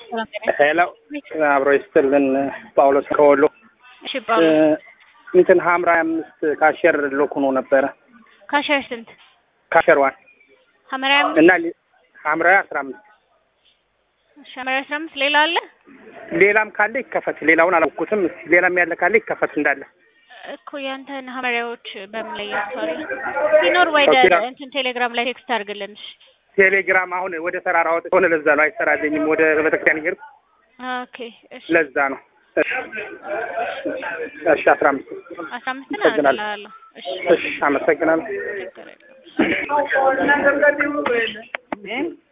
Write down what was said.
ሄሎ አብሮ ይስጥልን። ጳውሎስ ከወሎ እሺ ጳውሎስ እንትን ሀምራ አምስት ካሸር ሎክ ሆኖ ነበረ። ካሸር ስንት? ካሸር ዋን ሐመራ አምስት እና ሊ- ሐምራዊ አስራ አምስት እሺ ሐመራ አስራ አምስት ሌላ አለ ሌላም ካለ ይከፈት። ሌላውን አላውኩትም። እስኪ ሌላም ያለ ካለ ይከፈት እንዳለ እኮ ያንተን ሐመራዎች በምን ላይ ያስተዋል ሲኖር ወይ ደ- ኦኬ። እንትን ቴሌግራም ላይ ቴክስት አድርግልን። እሺ ቴሌግራም አሁን ወደ ተራራ ወጥ ሆነ ለዛ ነው አይሰራልኝም። ወደ ቤተክርስቲያን እየሄድኩ ኦኬ እሺ ለዛ ነው። እሺ እሺ አስራ አምስት አስራ አምስትን አመሰግናለሁ። አደርግልሃለሁ። እሺ እሺ አመሰግናለሁ። ችግር የለውም።